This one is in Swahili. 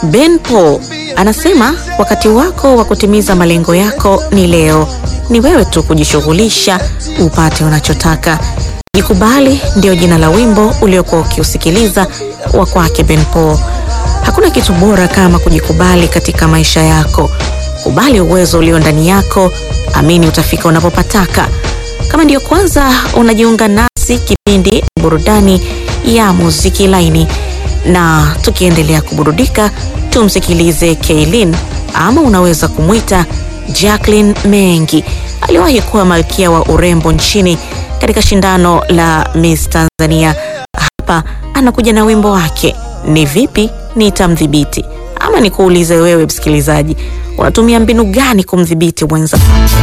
Ben Paul anasema wakati wako wa kutimiza malengo yako ni leo. Ni wewe tu kujishughulisha upate unachotaka. Jikubali ndio jina la wimbo uliokuwa ukiusikiliza wa kwake Ben Paul. Hakuna kitu bora kama kujikubali katika maisha yako. Kubali uwezo ulio ndani yako, amini utafika unapopataka. Kama ndiyo kwanza unajiunga nasi, kipindi burudani ya muziki laini, na tukiendelea kuburudika, tumsikilize Kaylin ama unaweza kumwita Jacqueline Mengi. Aliwahi kuwa malkia wa urembo nchini katika shindano la Miss Tanzania. Hapa anakuja na wimbo wake ni vipi nitamdhibiti. Ama nikuulize wewe msikilizaji, unatumia mbinu gani kumdhibiti mwenza